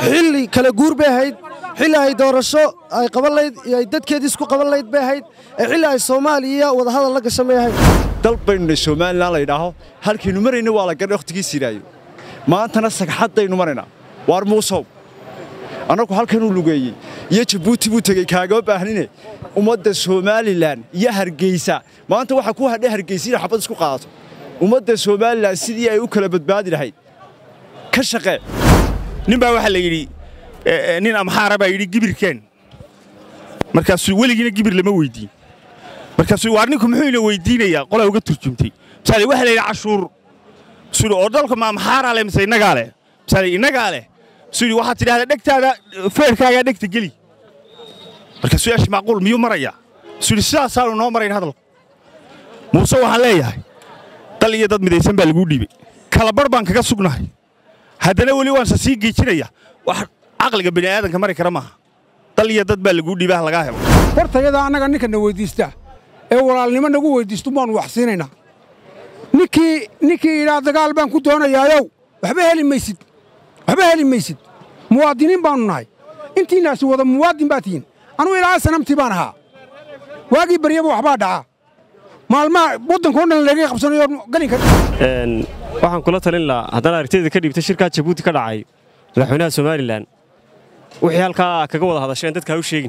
xilli kala guur bay ahayd xilli ay doorasho ay qaban layd iyo ay dadkeedii isku qaban layd bay ahayd ee xilli ay soomaaliya wadahadal la gashan bay ahayd dal baynu somalilan la yidhaaho halkaynu marayna waa la gadhay wakhtigii siraayo maantana sagxaddaynu maraynaa waar muusow annagu halkanuu lugeeyey iyo jabuuti buu tegey kaagama baahnine ummadda somalilan iyo hargeysa maanta waxaa ku hadhay hargeysa inay xabad isku qaadato ummadda somalilan sidii ay u kala badbaadi lahayd ka shaqee nin baa waxaa la yidhi nin amxaara baa yidhi gibirkeen markaasuu weligiina gibir lama weyddiin markaasuu waar ninku muxuu ina weyddiinayaa qolaa uga turjumtay misaale waxaa la yidhi cashuur suu oo dalka ma amxaaraa leh mise innagaa leh misaale innagaa leh suu yidhi waxaad tidhahdaa dhegtaada feerkaagaa dhegta geli markaasuu yashi macquul miyuu marayaa suu yidhi sidaasaanu noo marayn hadalku muuse waxaan leeyahay dal iyo dad midaysan baa laguu dhiibay kalabarh baan kaga sugnahay haddana weli waanse sii geejinaya wax caqliga bini'aadanka mari kara maaha dal iyo dad baa laguu dhiibaha lagaa helo hortayada annaga ninkana weyddiista ee walaalnimo nagu weyddiistu baannu wax siinaynaa ninkii ninkii yidhaa dagaal baan ku doonayaayow waxba heli maysid waxba heli maysid muwaadiniin baannu nahay intiinnaasi wada muwaadin baa tihiin anugu ilaa sanamtii baan ahaa waagii baryaba waxbaa dhacaa maalmaha waddankao dhan laga qabsanayo galinka waxaan kula talin lahaa haddana aragtiyada ka dhiibtay shirkaa jabuuti ka dhacay madaxweynaha somalilan wixii halkaa kaga wada hadasheen dadka ha u sheegin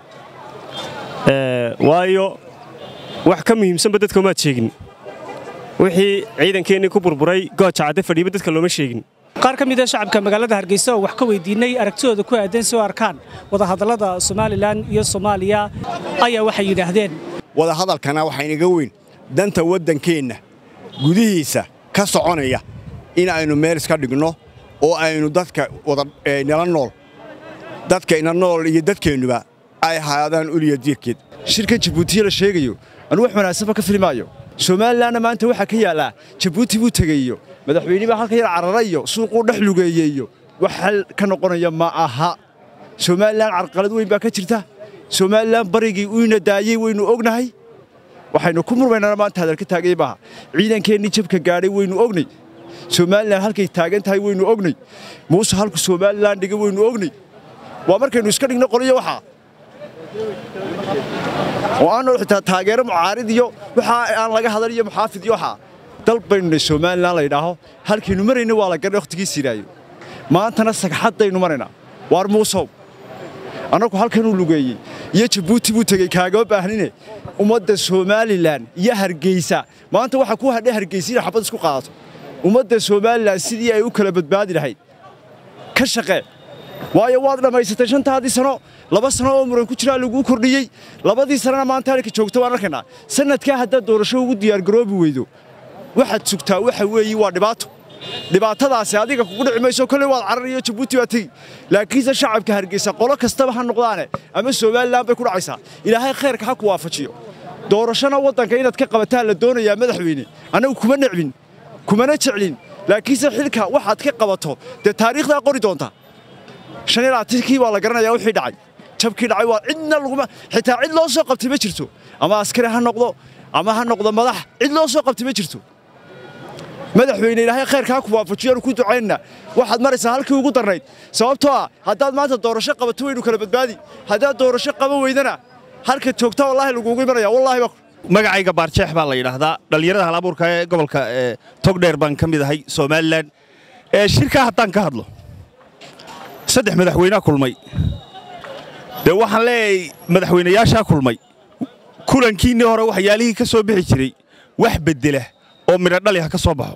waayo wax ka muhiimsanba dadka umaad sheegin wixii ciidankeennii ku burburay gooja cadde fadhiiba dadka looma sheegin qaar ka mid a shacabka magaalada hargeysa oo wax ka weydiinay aragtidooda ku aadan si u arkaan wadahadallada somalilan iyo soomaaliya ayaa waxay yidhaahdeen wadahadalkana waxaa inaga weyn danta waddankeenna gudihiisa ka soconaya in aynu meel iska dhigno oo aynu dadka nala nool dadka ina nool iyo dadkeennuba ay haadaan uliya diirkeed shirkan jabuutiya la sheegayo anu wax wanaagsanba ka filmaayo somalilanna maanta waxaa ka yaallaa jabuuti buu tegeeyo madaxweyne baa halka yar cararayo suuquu dhex lugeeyeeyo wax xal ka noqonaya ma aha somalilan carqalad weyn baa ka jirta somalilan barigii uyna daayey waynu ognahay waxaynu ku murmaynana maanta hadalka taagay maaha ciidankeennii jabka gaadhay waynu ognay somalilan halkay taagan tahay waynu ognay muuse halku somalilan dhiga waynu ognay waa markaynu iska dhigno qoliyo waxaa oo aanu xitaa taageero mucaarid iyo waxa aan laga hadal iyo muxaafid iyo waxaa dal baynu somalilan la yidhaaho halkaynu marayna waa la gadhay wakhtigii siraayo maantana sagxaddaynu maraynaa waar muusow annagu halkanuu lugeeyey iyo jabuuti buu tegey kaagama baahnine ummadda somalilan iyo hargeysa maanta waxaa ku hadhay hargeysa inay xabad isku qaadato ummadda somalilan sidii ay u kala badbaadi lahayd ka shaqee waayo waad dhammaysatay shantaadii sano laba sano oo muran ku jiraa laguu kordhiyey labadii sanana maanta halka joogta waan arkaynaa sanadkaa haddaad doorasho ugu diyaargaroobi weydo waxaad sugtaa waxa weeye waa dhibaato dhibaatadaasi adiga kugu dhici mayso kolley waad carar iyo jabuuti baa tegi laakiinse shacabka hargeysa qolo kastaba ha noqdaane ama somalilan bay ku dhacaysaa ilaahay khayrka ha ku waafajiyo doorashona waddanka inaad ka qabataan la doonayaa madaxweyne annagu kuma necbin kumana jeclin laakiinse xilka waxaad ka qabato dee taariikhdaa qori doonta shan iyo labaatankii waa la garanayaa wixii dhacay jabkii dhacay waa cidna laguma xitaa cid loo soo qabtay ma jirto ama askari ha noqdo ama ha noqdo madax cid loo soo qabtay ma jirto madaxweyne ilaahay khayrka ha ku waafajiyo ku ducaynna waxaad maraysaa halkii ugu darnayd sababtoo ah haddaad maanta doorasho qabato waynu kala badbaadi haddaad doorasho qaban weydana halka joogta wallaahi lagugu imanaya wallaahi magacayga baarjeex baa la yidhaahdaa dhallinyarada halabuurka ee gobolka togdheer baan ka mid ahay somalilan shirkaa haddaan ka hadlo saddex madaxweynea kulmay dee waxaan leeyahay madaxweynayaashaa kulmay kulankiinnii hore waxyaalihii ka soo bixi jiray wax beddela oo midho dhali ha ka soo baxo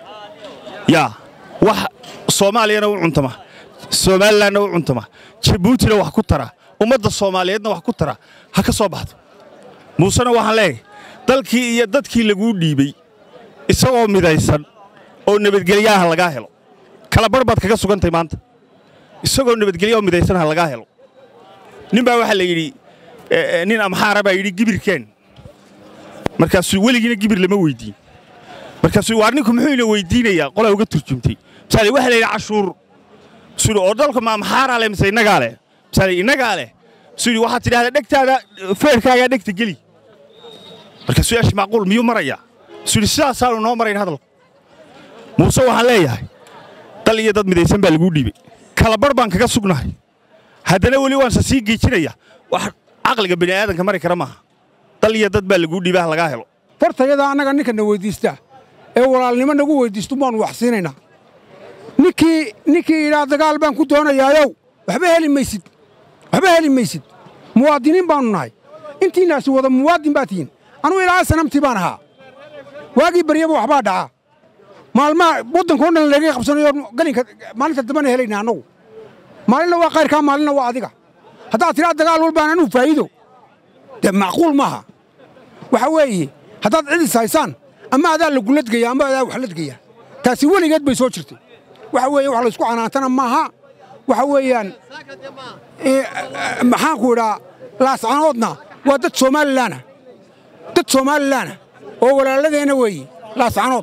yaa wax soomaaliyana u cuntama somalilanna u cuntama jabuutina wax ku tara ummadda soomaaliyeedna wax ku tara ha ka soo baxdo muusena waxaan leeyahay dalkii iyo dadkii laguu dhiibey isagoo midaysan oo nabadgelyaha lagaa helo kalabarh baad kaga sugantahay maanta isagoo nabadgelya oo midaysan ha lagaa helo nin baa waxaa la yidhi nin amxaara baa yidhi gibirkeen markaasuu weligiina gibir lama weyddiin markaasuu waar ninku muxuu ina weyddiinayaa qolaa uga turjumtay misaale waxaa la yidhi cashuur suu oo dalka ma amxaaraa leh mise innagaa leh misaale innagaa leh suu yidhi waxaad tidhahdaa dhegtaada feerkaagaa dhegta geli markaasuu yashi macquul miyuu marayaa suu yidhi sidaasaanu noo marayn hadalku muuse waxaan leeyahay dal iyo dad midaysan baa laguu dhiibay kalabarh baan kaga sugnahay haddana weli waanse sii geejinaya wax caqliga bini'aadanka mari kara maaha dal iyo dad baa laguu dhiibaha lagaa helo fartayada annaga ninkana weyddiista ee walaalnimo nagu weyddiistu baannu wax siinaynaa ninkii ninkii idhaa dagaal baan ku doonayaayow waxba heli maysid waxba heli maysid muwaadiniin baannu nahay intiinnaasi wada muwaadin baa tihiin anugu ilaa sanamtii baan ahaa waagii baryaba waxbaa dhacaa maalmaha waddankao dhan laga qabsanayo galinka maalinta dambana helayna annagu maalinna waa kayrkaa maalinna waa adiga haddaad tidhaa dagaal walbaan anuu faa'iido dee macquul maaha waxa weeye haddaad cidis haysaan ama adaa la guladgaya ama adaa wax ladgaya taasi weligeed bay soo jirtay waxa weeye wax laysku canaantana maaha waxa weeyaan maxaanku idhaa laascanoodna waa dad somalilaana dad somalilaana oo walaaladeenna weeye laascanood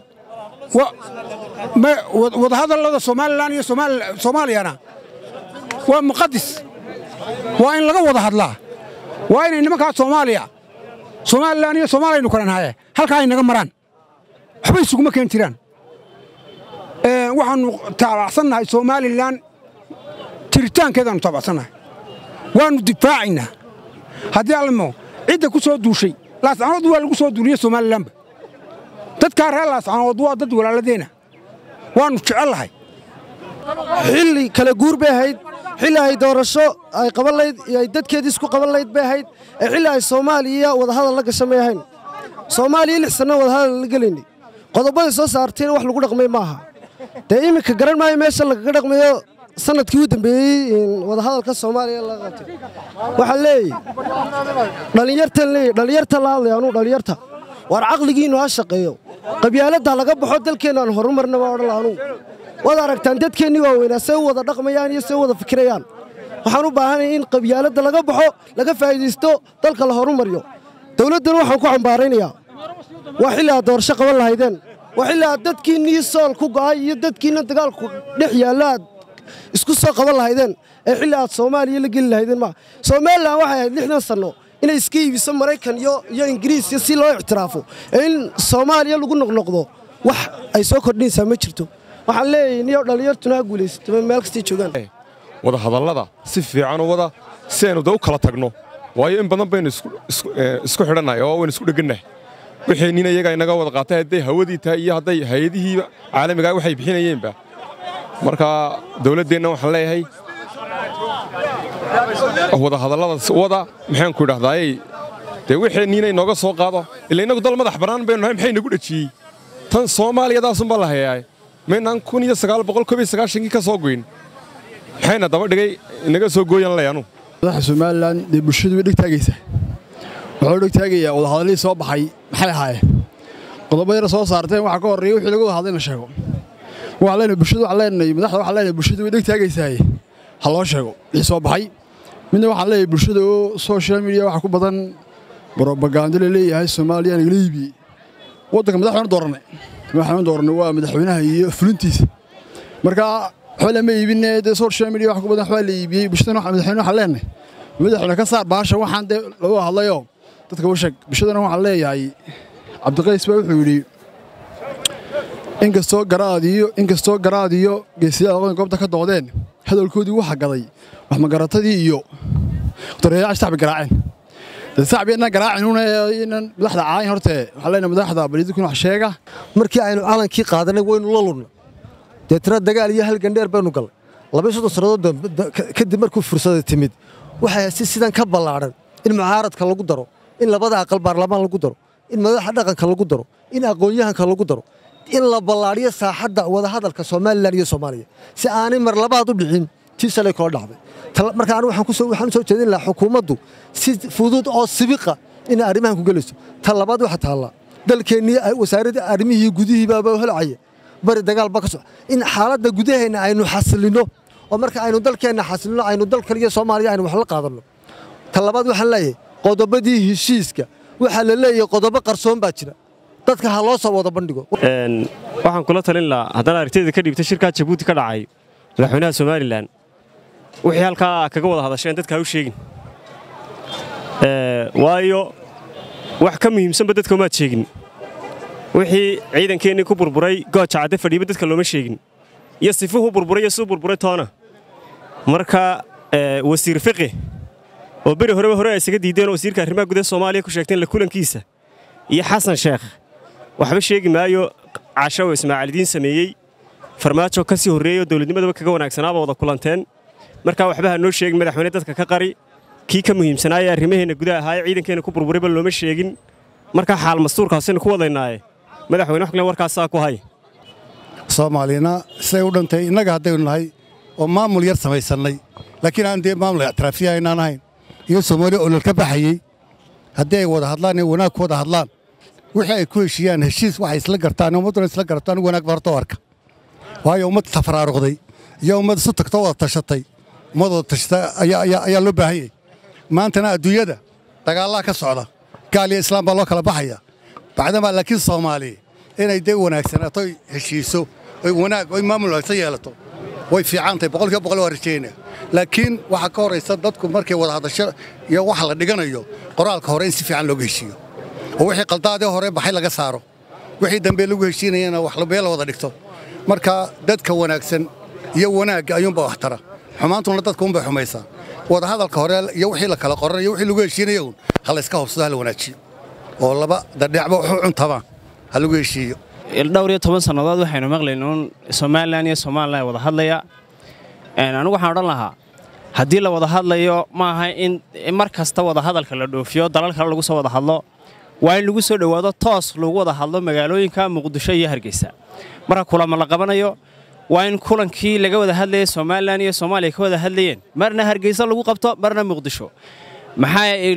wadahadallada somalilan iyo soomaaliyana waa muqadis waa in laga wada hadlaa waa inay nimankaa soomaaliya somalilan iyo soomaaliyanu kala nahaye halkaa ay naga maraan waxba isuguma keen jiraan waxaannu taabacsannahay somalilan jiritaankeedaannu taabacsannahay waannu difaacaynaa haddii allamo cidda ku soo duushay laascanood waa lagu soo duuliye somalilanba dadkaa reer laascanood waa dad walaaladeenna waannu jecellahay xilli kala guur bay ahayd xilli ay doorasho ay qaban layd iyo ay dadkeedii isku qaban layd bay ahayd ee xilli ay soomaaliya wadahadal la gasha may ahayn soomaaliya lix sanno wadahadal la gelaynay qodobaday soo saartayna wax lagu dhaqmay maaha dee iminka garan maayo meesha lagaga dhaqmayo sanadkii u dambeeyey wadahadalka soomaaliya laga qabtay waxaa leeyahy dhallinyartan leeyahy dhallinyarta la hadlaya anuu dhallinyarta waar caqligiinnu ha shaqeeyo qabyaaladda laga baxo dalkeennaan horumarna baa odhan la anugu waad aragtaan dadkeennii waaweynaa say u wada dhaqmayaan iyo say u wada fikirayaan waxaan u baahanaya in qabyaaladda laga baxo laga faa'iidaysto dalka la horumaryo dawladdana waxaan ku cambaaraynayaa waa xilli aad doorasho qaban lahaydeen waa xilli aad dadkiinnii sool ku go'ay iyo dadkiinna dagaalku dhex yaalla aad isku soo qaban lahaydeen ee xilli aad soomaaliya la geli lahaydeen maa somalilan waxay ahayd lixdan sanno inay iska iibiso maraykan iyo iyo ingiriis iyo si loo ictiraafo ee in soomaaliya lagu noqnoqdo wax ay soo kordhinaysaa ma jirto waxaan leeyahay niyo dhallinyartuna ha guulaysato meel kastay joogaan wadahadallada si fiican u wada si aynu da u kala tagno waayo in badan baynu isku xidhannahay oo waynu isku dheggannahay wixii nin iyaga inaga wada qaatay hadday hawadii tahay iyo hadday hay-adihiiba caalamigaa waxay bixinayeenba marka dawladdeenna waxaan leeyahay wadahadallada wada maxaanku idhahdaayey dee wixii niina inooga soo qaado ila innagu dal madax bannaan baynu nahay maxay nagu dhejiyey tan soomaaliyadaasunbaa la hayaay maynaan kun iyo sagaal boqol koob iyo sagaashankii ka soo goyn maxayna daba dhigay inaga soo gooyan lay anu madaxa somalilan dee bulshadu way dheg taagaysaa wuxuu dheg taagayaa wadahadallihii soo baxay maxay ahaayeen qodobo yara soo saarteen waxaa ka horreeya wixii laga wada hadlay in la sheego waxaan leenahay bulshadu waxaan leenahay madaxda waxaan leenahay bulshadu way dheg taagaysaaye ha loo sheego wixii soo baxay midna waxaan leeyahay bulshada oo social media waxaa ku badan brobagando la leeyahay soomaaliya nagala iibiyey waddanka madaxweyne doorannay madaxweyne doorannay waa madaxweynaha iyo fulintiisa marka waxba lama iibine dee social media wax ku badan waxbaa la iibiyey bulshadana madaxweyne waxaan leenahay madaxweyne ka saar baasha waxaan dee lagu hadlayoo dadka u sheeg bulshadana waxaan leeyahay cabdiqays baa wuxuu yidhi inkastoo garaadiyo inkastoo garaadiyo geesiyaal aqoon goobta ka doodeen hadalkoodii waxa gaday wax magaratadii iyo dareeyaasha shacbi garaaceen dee shacbi inaan garaacin una inaan madaxda caayin horte waxaan leenahay madaxda bariidkuna wax sheega markii aynu calankii qaadanay waynu la lunna deetana dagaal iyo hal gandheer baynu galnay laba soddon sannadood kadib markuu fursada timid waxay si sidan ka ballaadhan in mucaaradka lagu daro in labada aqal baarlamaan lagu daro in madaxa dhaqanka lagu daro in aqoon-yahanka lagu daro in la ballaadhiyo saaxadda wadahadalka somalilan iyo soomaaliya si aanay mar labaad u dhicin tii shalay kula dhacday marka anigu waxaan u soo jeedin lahaa xukuumaddu si fudud oo sibiqa inay arrimahan ku gelayso ta labaad waxa taallaa dalkeennii wasaaradda arrimihii gudihiibaaba holcaya bari dagaal ba ka soco in xaaladda gudaheenna aynu xasilino oo marka aynu dalkeenna xasilino aynu dal kaliya soomaaliya aynu wax la qaadanno ta labaad waxaan leeyahay qodobadii heshiiska waxaa la leeyahay qodobo qarsoon baa jira dadka ha loo soo wada bandhigo waxaan kula talin lahaa haddana aragtiyada ka dhiibta shirkaa jabuuti ka dhacay madaxweynaha somalilan wixii halkaa kaga wada hadasheen dadka ha u sheegin waayo wax ka muhiimsanba dadka umaad sheegin wixii ciidankeennii ku burburay gooja cadde fadhiiba dadka looma sheegin iyo sifuhu burburay iyo suu burburay toona marka wasiir fiqi oo beri horeba hore ay isaga diideen oo wasiirka arrimaha gudaha soomaaliya ku sheegteen la kulankiisa iyo xasan sheekh waxba sheegi maayo casho oo ismaaciilidiin sameeyey farmaajo ka sii horreeyey oo dowladnimadaba kaga wanaagsanaaba wada kulanteen markaa waxba ha noo sheegin madaxweyne dadka ka qari kii ka muhiimsanaayee arrimaheenna gudaha ahaa ee ciidankeenna ku burburayba looma sheegin markaa xaal mastuurkaasaynu ku wadaynaaye madaxweyne wax kale warkaasaa ku hay soomaalina siday u dhantay innaga haddaynu nahay oo maamul yar samaysannay laakiin aan dee maamul ictiraafiya aynaan ahayn iyo soomaaliya olol ka baxayey haddii ay wada hadlaan ee wanaag ku wada hadlaan wixii ay ku heshiiyaan heshiis waxay isla gartaan ummadduna isla garataan wanaag barto arka waayo ummad tafaraaruqday iyo ummad isu tagtoo wada tashatay ummad wada tashata ayaa loo baahan yahay maantana adduunyada dagaallaa ka socda gaal iyo islaam baa loo kala baxaya bacdamaa laakiin soomaaliya inay dee wanaagsanaato oy heshiiso oy wanaag oy maamul wanaagsan yeelato way fiicantahay boqolkiiba boqol waa rajaynaya laakiin waxaa ka horaysa dadku markay wada hadasho iyo wax la dhiganayo qoraalka hore in si fiican looga heshiiyo oo wixii qaldaadii hore baxay laga saaro wixii dambe lagu heshiinayana wax meel la wada dhigto marka dadka wanaagsan iyo wanaagga ayuunba wax tara xumaantuna dadka unbay xumaysaa wada hadalka hore iyo wixii la kala qoranayo wixii lagu heshiinayo un ha layska hobsado ha la wanaajiyo oo laba dadheecba wuxuu cuntabaan ha lagu heshiiyo dhowr iyo toban sannadood waxaynu maqlayna uun somalilan iyo somalilan wada hadlaya anigu waxaan odhan lahaa haddii la wada hadlayo ma aha in mar kasta wada hadalka la dhoofiyo dalal kale lagu soo wada hadlo waa in lagu soo dhowaado toos lagu wada hadlo magaalooyinka muqdisho iyo hargeysa marka kulama la qabanayo waa in kulankii laga wada hadlayay somalilan iyo soomaaliya ka wada hadlayeen marna hargeysa lagu qabto marna muqdisho maxaa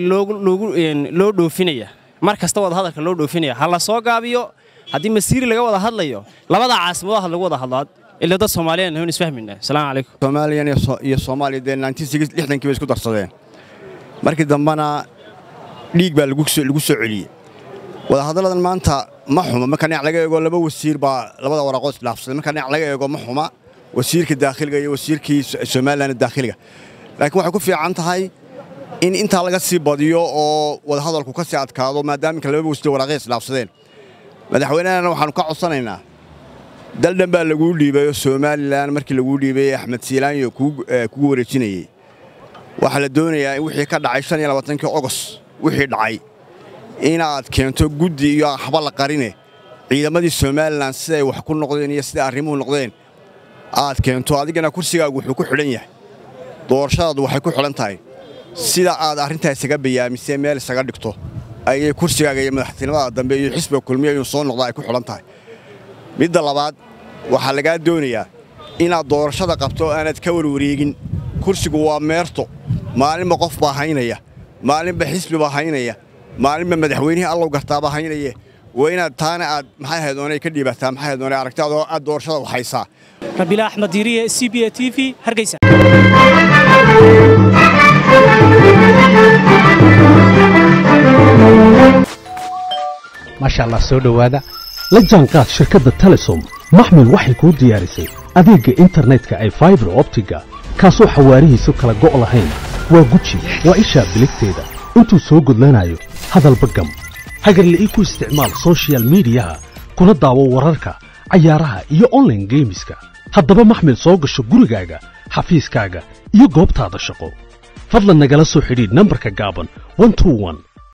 loo dhoofinaya mar kasta wada hadalka loo dhoofinaya ha la soo gaabiyo haddii masiiri laga wada hadlayo labada caasimadood ha lagu wada hadlo ila dad soomaaliyan hun isfahmayna asalaamu calaykum soomaaliyan iyo soomaaliya dee lixdankii bay isku darsadeen markii dambena dhiig baa lagu soo celiyey wadahadalladan maanta ma xuma marka dhinac laga eego laba wasiir baa labada waraaqood isdhaafsaday marka dhinac laga eego ma xuma wasiirka daakhiliga iyo wasiirkii somalilan daakhiliga laakiin waxay ku fiican tahay in intaa laga sii badiyo oo wadahadalku ka sii adkaado maadaama inka laba wasiir waraaqay isdhaafsadeen madaxweynehana waxaannu ka codsanaynaa daldhan baa laguu dhiibay oo somalilan markii laguu dhiibay axmed siilaanyo kugu wareejinayey waxaa la doonayaa in wixii ka dhacay shan iyo labaatankii ogos wixii dhacay inaad keento guddi iyo waxba la qarine ciidamadii somalilan siday wax ku noqdeen iyo siday arrimuhu noqdeen aad keento adigana kursigaagu wuxuu ku xidhan yahay doorashadaadu waxay ku xidhan tahay sida aad arrintaa isaga bayaamisee meel isaga dhigto ayay kursigaaga iyo madaxtinimada dambe iyo xisbiga kulmiya inuu soo noqda ay ku xidhan tahay midda labaad waxaa lagaa doonayaa inaad doorashada qabto aanad ka warwareegin kursigu waa meerto maalinba qof baa haynaya maalinba xisbi baa haynaya maalinba madaxweynihii allow gartaaba haynaye waa inaad taana aad maxay haydoonay ka dhiibataa maxay haydoonay aragtaadoo aad doorashada waxaysaa rabiila axmed diiriye c b a t v hargeysa maasha allah soo dhowaada la jaanqaad shirkadda telesom maxmil waxay kuu diyaarisay adeegga internetka ay faibar optiga kaasoo xawaarihiisu kala go' lahayn waa guji waa ishaa biligteeda intuu soo gudlanayo hadalba gam hagarle ii ku isticmaal soshiyal miidiyaha kuna daawo wararka cayaaraha iyo onlaine geemiska haddaba maxmil soo gasho gurigaaga xafiiskaaga iyo goobtaada shaqo fadlan nagala soo xidhiidh nambarka gaaban